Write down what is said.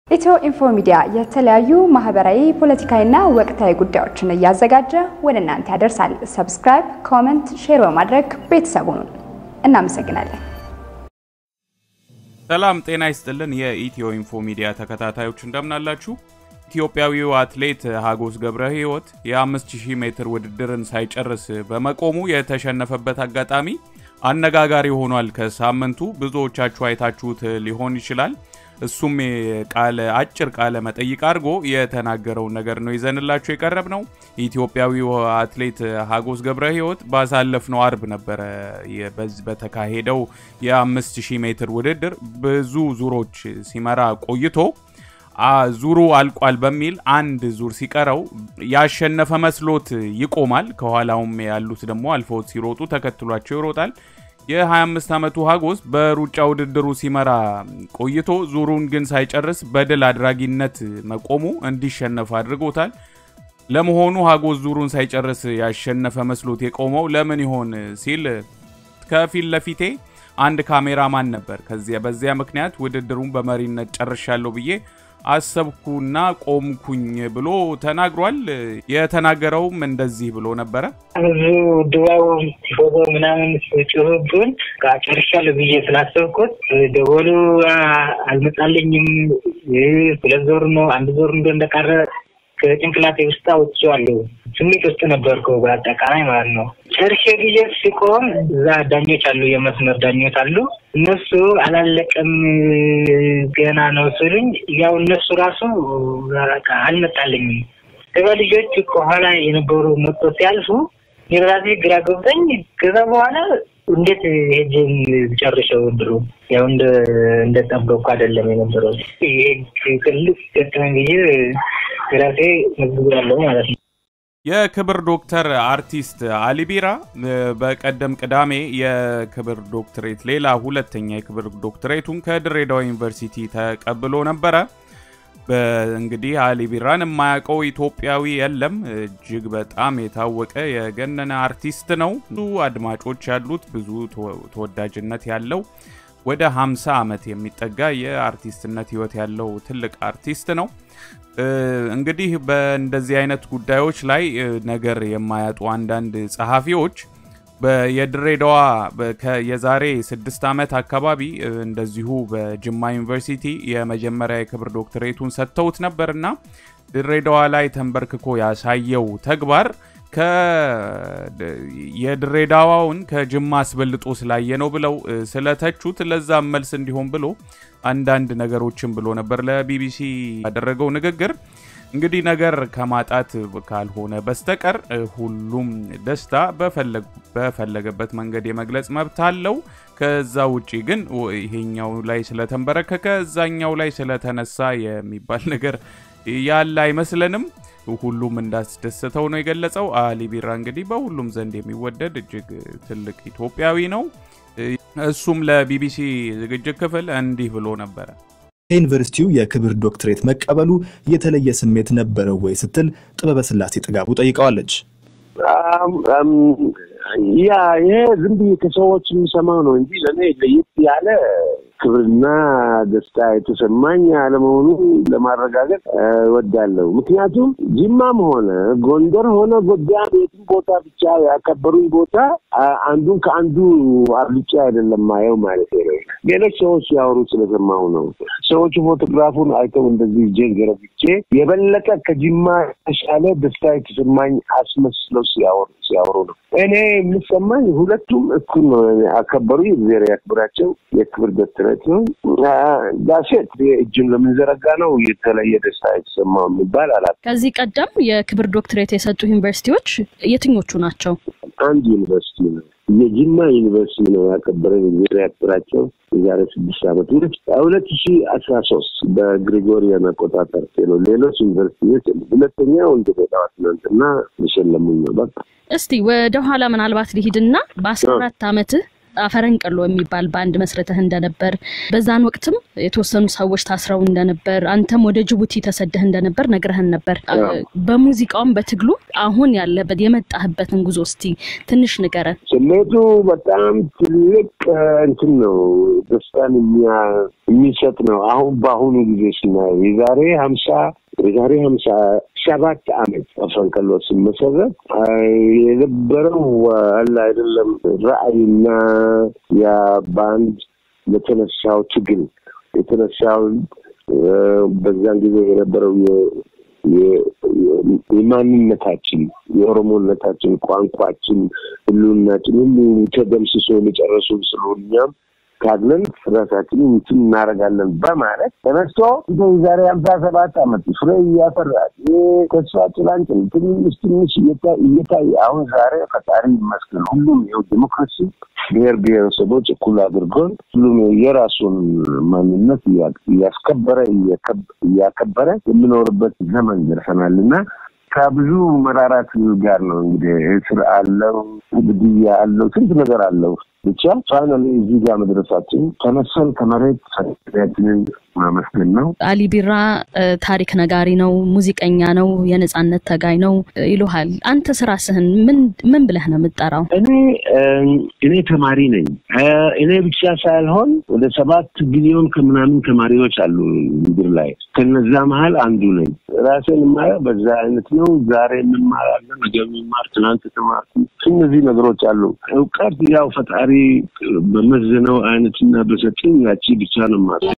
ኢትዮ ኢንፎ ሚዲያ የተለያዩ ማህበራዊ፣ ፖለቲካዊና ወቅታዊ ጉዳዮችን እያዘጋጀ ወደ እናንተ ያደርሳል። ሰብስክራይብ፣ ኮመንት፣ ሼር በማድረግ ቤተሰቡን እናመሰግናለን። ሰላም ጤና ይስጥልን። የኢትዮ ኢንፎ ሚዲያ ተከታታዮች እንደምናላችሁ። ኢትዮጵያዊው አትሌት ሀጎስ ገብረ ሕይወት የ5000 ሜትር ውድድርን ሳይጨርስ በመቆሙ የተሸነፈበት አጋጣሚ አነጋጋሪ ሆኗል። ከሳምንቱ ብዙዎቻችሁ አይታችሁት ሊሆን ይችላል። እሱም ቃለ አጭር ቃለ መጠይቅ አድርጎ የተናገረውን ነገር ነው ይዘንላችሁ የቀረብ ነው። ኢትዮጵያዊው አትሌት ሀጎስ ገብረ ሕይወት ባሳለፍነው አርብ ነበረ በተካሄደው የ5000 ሜትር ውድድር ብዙ ዙሮች ሲመራ ቆይቶ ዙሩ አልቋል በሚል አንድ ዙር ሲቀረው ያሸነፈ መስሎት ይቆማል። ከኋላውም ያሉት ደግሞ አልፈውት ሲሮጡ ተከትሏቸው ይሮጣል። የ25 ዓመቱ ሀጎስ በሩጫ ውድድሩ ሲመራ ቆይቶ ዙሩን ግን ሳይጨርስ በድል አድራጊነት መቆሙ እንዲሸነፍ አድርጎታል። ለመሆኑ ሀጎስ ዙሩን ሳይጨርስ ያሸነፈ መስሎት የቆመው ለምን ይሆን ሲል ከፊት ለፊቴ አንድ ካሜራማን ነበር። ከዚያ በዚያ ምክንያት ውድድሩን በመሪነት ጨርሻለሁ ብዬ አሰብኩና ቆምኩኝ ብሎ ተናግሯል። የተናገረውም እንደዚህ ብሎ ነበረ። ብዙ ድባቡ ፎቶ ምናምን ጭሩብን ጨርሻለሁ ብዬ ስላሰብኩት ደወሉ አልመጣልኝም። ሁለት ዞር ነው አንድ ዞር እንደ እንደቀረ ከጭንቅላቴ ውስጥ አውጥቼዋለሁ። ስሜት ውስጥ ነበርኩ በአጠቃላይ ማለት ነው። ጨርሼ ጊዜ ሲቆም እዛ ዳኞች አሉ፣ የመስመር ዳኞች አሉ። እነሱ አላለቀም ገና ነው ስሉኝ፣ ያው እነሱ ራሱ አልመጣልኝም። ከዛ ልጆች ከኋላ የነበሩ መጥቶ ሲያልፉ የራሴ ግራ ገብተኝ ከዛ በኋላ እንዴት ሄጅን ጨርሰው ድሮ ያው እንደጠበቅኩ አይደለም የነበረው። ይሄ ትልቅ ገጠመኝ ጊዜ ራሴ መዝግባለሁ ማለት ነው። የክብር ዶክተር አርቲስት አሊ ቢራ በቀደም ቅዳሜ የክብር ዶክትሬት ሌላ ሁለተኛ የክብር ዶክትሬቱን ከድሬዳዋ ዩኒቨርሲቲ ተቀብሎ ነበረ። እንግዲህ አሊ ቢራን የማያውቀው ኢትዮጵያዊ የለም። እጅግ በጣም የታወቀ የገነነ አርቲስት ነው። ብዙ አድማጮች ያሉት ብዙ ተወዳጅነት ያለው ወደ 50 ዓመት የሚጠጋ የአርቲስትነት ህይወት ያለው ትልቅ አርቲስት ነው። እንግዲህ በእንደዚህ አይነት ጉዳዮች ላይ ነገር የማያጡ አንዳንድ ጸሐፊዎች የድሬዳዋ የዛሬ ስድስት ዓመት አካባቢ እንደዚሁ በጅማ ዩኒቨርሲቲ የመጀመሪያ የክብር ዶክትሬቱን ሰጥተውት ነበርና ድሬዳዋ ላይ ተንበርክኮ ያሳየው ተግባር የድሬዳዋውን ከጅማ አስበልጦ ስላየ ነው ብለው ስለተቹት ለዛም መልስ እንዲሆን ብሎ አንዳንድ ነገሮችን ብሎ ነበር ለቢቢሲ ያደረገው ንግግር። እንግዲህ ነገር ከማጣት ካልሆነ በስተቀር ሁሉም ደስታ በፈለገበት መንገድ የመግለጽ መብት አለው። ከዛ ውጪ ግን ይሄኛው ላይ ስለተንበረከከ እዛኛው ላይ ስለተነሳ የሚባል ነገር ያለ አይመስለንም። ሁሉም እንዳስደሰተው ነው የገለጸው። አሊ ቢራ እንግዲህ በሁሉም ዘንድ የሚወደድ እጅግ ትልቅ ኢትዮጵያዊ ነው። እሱም ለቢቢሲ ዝግጅት ክፍል እንዲህ ብሎ ነበረ። ከዩኒቨርሲቲው የክብር ዶክትሬት መቀበሉ የተለየ ስሜት ነበረው ወይ ስትል ጥበበ ስላሴ ጥጋቡ ጠይቀዋለች። ያ ይሄ ዝም ብዬ ከሰዎች የሚሰማው ነው እንጂ ለእኔ ለየት ያለ ክብርና ደስታ የተሰማኝ አለመሆኑ ለማረጋገጥ እወዳለሁ። ምክንያቱም ጅማም ሆነ ጎንደር ሆነ ጎጃም የትም ቦታ ብቻ ያከበሩኝ ቦታ አንዱን ከአንዱ አብልጬ አይደለም ማየው ማለት ነው። ሌሎች ሰዎች ሲያወሩ ስለሰማሁ ነው። ሰዎቹ ፎቶግራፉን አይተው እንደዚህ እጄን ገረብቼ የበለጠ ከጅማ የተሻለ ደስታ የተሰማኝ አስመስለው ሲያወሩ ሲያወሩ ነው። እኔ የሚሰማኝ ሁለቱም እኩል ነው። አከበሩ፣ እግዚአብሔር ያክብራቸው። የክብር ዶክትሬት ነው ዳሴት እጅን ለምንዘረጋ ነው የተለየ ደስታ የተሰማው የሚባል አላ ከዚህ ቀደም የክብር ዶክትሬት የሰጡ ዩኒቨርሲቲዎች የትኞቹ ናቸው? አንድ ዩኒቨርሲቲ ነው የጅማ ዩኒቨርሲቲ ነው ያከበረን። እግዚአብሔር ያክብራቸው። የዛሬ ስድስት ዓመት ሁለት ሺ አስራ ሶስት በግሪጎሪያን አቆጣጠር ነው። ሌሎች ዩኒቨርሲቲዎች ሁለተኛው እንደ ሌላዋ ትናንትና የሸለሙኝ ነው። በቃ እስቲ ወደ ኋላ ምናልባት ሊሂድና በአስራ አራት ዓመትህ አፈረንቅሎ የሚባል ባንድ መስረተህ እንደነበር በዛን ወቅትም የተወሰኑ ሰዎች ታስረው እንደነበር አንተም ወደ ጅቡቲ ተሰደህ እንደነበር ነግረህን ነበር። በሙዚቃውም በትግሉ አሁን ያለበት የመጣህበትን ጉዞ እስቲ ትንሽ ንገረን። ስሜቱ በጣም ትልቅ እንትን ነው፣ ደስታን የሚሰጥ ነው። አሁን በአሁኑ ጊዜ ስናየው የዛሬ ሀምሳ የዛሬ ሀምሳ ሰባት አመት አፈንቅሎ ሲመሰረት የነበረው አለ አይደለም ራዕይና ያ ባንድ ለተነሳው ትግል የተነሳውን በዛን ጊዜ የነበረው የማንነታችን የኦሮሞነታችን ቋንቋችን ህልውናችን ሁሉ ተደምስሶ የጨረሱ ስለሆን እኛም ታግለን ራሳችን እንትን እናደርጋለን በማለት ተነስቶ ዛሬ ሀምሳ ሰባት አመት ፍሬ እያፈራ ተስፋ ጭላንጭል ትንሽ ትንሽ እየታየ አሁን ዛሬ ፈጣሪ ይመስገን ሁሉም ይኸው ዲሞክራሲ ብሔር ብሔረሰቦች እኩል አድርጎን ሁሉም የራሱን ማንነት እያስከበረ እያከበረ የምኖርበት ዘመን ደርሰናል እና ከብዙ መራራት ጋር ነው እንግዲህ እስር አለው፣ ግድያ አለው፣ ስንት ነገር አለው። ብቻ ፋይናሊ እዚህ ጋር መድረሳችን ተነሰን ከመሬት ፈጣሪያችንን ማመስገን ነው። አሊ ቢራ ታሪክ ነጋሪ ነው፣ ሙዚቀኛ ነው፣ የነጻነት ተጋይ ነው ይሉሃል። አንተ ስራስህን ምን ምን ብለህ ነው የምጠራው? እኔ እኔ ተማሪ ነኝ። እኔ ብቻ ሳይሆን ወደ ሰባት ቢሊዮን ከምናምን ተማሪዎች አሉ ምድር ላይ። ከነዛ መሀል አንዱ ነኝ። ራሴን የማየው በዛ አይነት ነው። ዛሬ የምማራለን፣ ነገ የምማር፣ ትናንት ተማርኩ። እነዚህ ነገሮች አሉ። እውቀት ያው ፈጣሪ በመዘነው አይነትና በሰጠኝ ያቺ ብቻ ነው ማለት